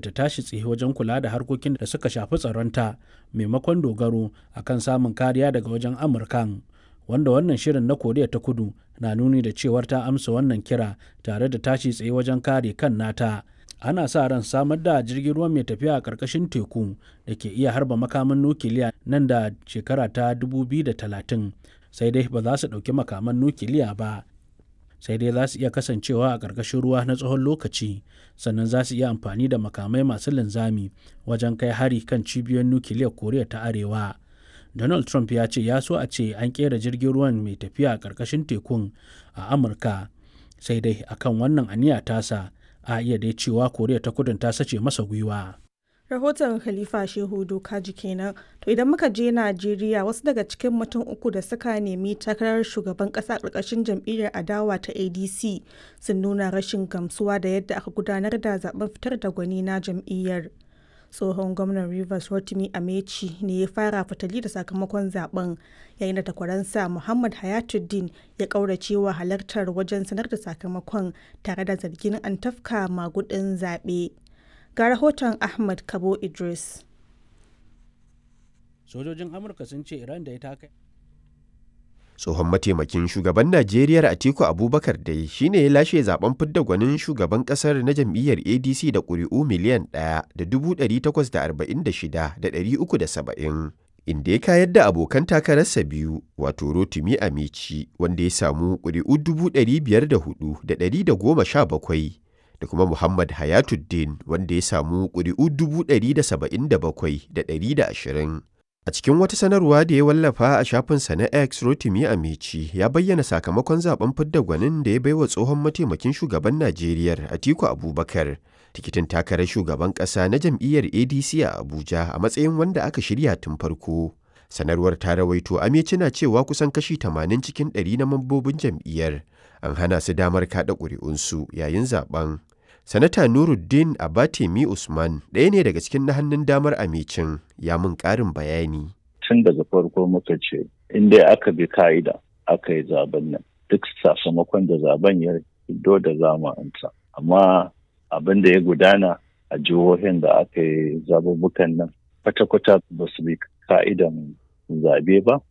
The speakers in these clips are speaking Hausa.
ta tashi tsaye wajen kula da harkokin da suka shafi tsaronta maimakon dogaro akan samun kariya daga wajen amurkan wanda wannan shirin na koriya ta kudu na nuni da cewar ta amsa wannan kira tare da tashi tsaye wajen kare kan nata ana sa ran samar da jirgin ruwa mai tafiya a ƙarƙashin teku da ke iya harba makaman nukiliya nan da shekara ta 2030 sai dai ba za su ɗauki makaman nukiliya ba sai dai za su iya kasancewa a ƙarƙashin ruwa na tsawon lokaci sannan za su iya amfani da makamai masu linzami wajen kai hari kan cibiyoyin nukiliyar koriya ta arewa donald trump ya ce ya so a ce an kera jirgin ruwan mai tafiya a ƙarƙashin tekun a amurka sai dai akan wannan aniya tasa a iya dai cewa koriya ta kudin ta sace masa gwiwa rahoton khalifa shehu dokaji kenan to idan muka je najeriya wasu daga cikin mutum uku da suka nemi takarar shugaban kasa karkashin jam'iyyar adawa ta adc sun nuna rashin gamsuwa da yadda aka gudanar da zaben fitar da gwani na jam'iyyar tsohon gwamnan rivers rotimi amechi ne ya fara fitali da sakamakon zaben yayin da takwaransa muhammad hayatuddin ya kauracewa halartar wajen sanar da sakamakon tare da zargin an tafka magudin zaɓe ga rahoton ahmad kabo idris sojojin amurka sun ce iran da ya taka tsohon mataimakin shugaban najeriya atiku abubakar dai shine ya lashe zaben fidda gwanin shugaban kasar na jam'iyyar adc da ƙuri'u miliyan ɗaya da dubu ɗari takwas da arba'in da shida da ɗari uku da saba'in inda ya kayar da abokan takararsa biyu wato rotumi amici wanda ya samu ƙuri'u dubu ɗari biyar da hudu da ɗari da goma sha bakwai da kuma muhammad hayatuddin wanda ya samu ƙuri'u dubu ɗari da saba'in da bakwai da ɗari da ashirin A cikin wata sanarwa da ya wallafa a shafinsa na X Rotimi Amici ya bayyana sakamakon zaben fidda gwanin da ya baiwa tsohon mataimakin shugaban Najeriya Atiku Abubakar tikitin takarar shugaban ƙasa na jam'iyyar ADC a Abuja a matsayin wanda aka shirya tun farko. Sanarwar ta rawaito Amici na cewa kusan kashi 80 cikin 100 na mambobin jam'iyyar an hana su damar kaɗa ƙuri'unsu yayin zaben. Sanata Nuruddin Abatemi Usman ɗaya ne daga cikin na hannun damar amicin ya mun ƙarin bayani. Tun daga farko muka ce, in dai aka bi ka'ida aka yi zaben nan, duk sakamakon da zaben ya fito da zamanta. Amma abin da ya gudana a jihohin da aka yi zabubukan nan, kwata-kwata ba su bi ka'idan zabe ba,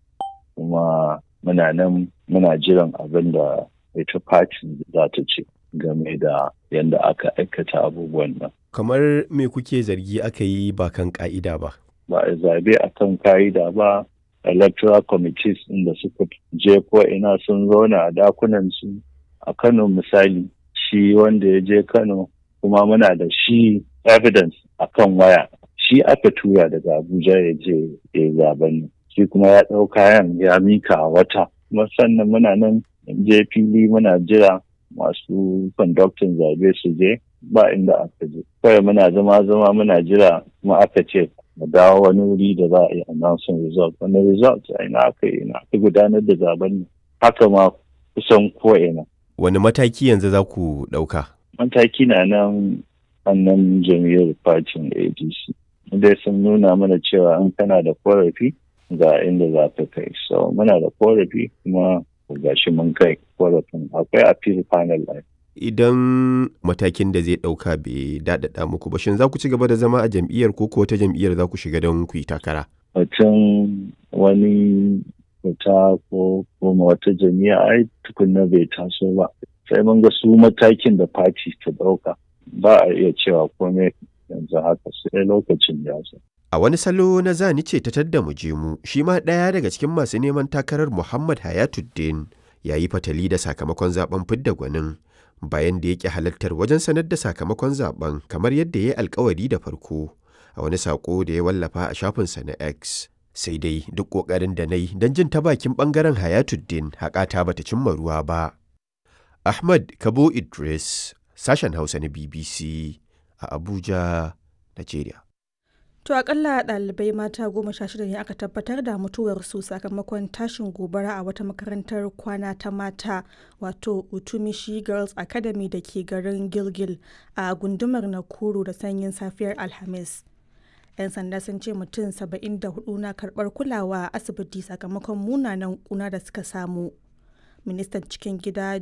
kuma muna nan muna jiran abin da ita fatin za ta ce. game da yadda aka aikata abubuwan nan. Kamar me kuke zargi aka yi ba kan ka'ida ba? Ba a zabe a kan ka'ida ba, electoral committees inda suka je ko ina sun zauna a dakunan su a Kano misali shi wanda ya je Kano kuma muna da shi evidence a kan waya shi aka tura daga Abuja ya je ya zaben shi kuma ya ɗau kayan ya mika wata kuma sannan muna nan je fili muna jira masu kwandaktin zabe su je ba inda aka je kawai muna zama zama muna jira kuma aka ce mu dawo wani wuri da za a yi announcing result wani result a ina aka yi ina aka gudanar da zaben haka ma kusan ko ina wani mataki yanzu za ku ɗauka mataki na nan annan jam'iyyar fatin adc dai sun nuna mana cewa in kana da korafi ga inda za ka kai so muna da korafi kuma gashi mun kai korafin akwai appeal panel line. Idan matakin da zai ɗauka bai daɗaɗa muku ba shin za ku ci gaba da zama a jam'iyyar ko ko wata jam'iyyar za ku shiga don ku yi takara? Mutum wani fita ko kuma wata jami'a ai tukunna bai taso ba. Sai mun ga su matakin da party ta ɗauka ba a iya cewa komai yanzu haka sai lokacin ya zo. A wani salo na zani ce ta tadda mu je mu, shi ma ɗaya daga cikin masu neman takarar Muhammad Hayatuddin ya yi fatali da sakamakon zaben fidda gwanin bayan da yake halartar wajen sanar da sakamakon zaben kamar yadda ya yi alkawari da farko a wani sako da ya wallafa a shafinsa na X. Sai dai duk ƙoƙarin da na yi don jin ta bakin ɓangaren Hayatuddin haƙata bata cimma ruwa ba. Ahmad Kabo Idris, sashen Hausa na BBC a Abuja, Najeriya. To akalla ɗalibai mata goma sha shida ne aka tabbatar da mutuwarsu sakamakon tashin gobara a wata makarantar kwana ta mata wato Utumishi Girls Academy da ke garin Gilgil a gundumar Nakuru da sanyin safiyar Alhamis. 'Yan sanda sun ce mutum 74 na karɓar kulawa a asibiti sakamakon munanan kuna da suka samu. Ministan cikin gida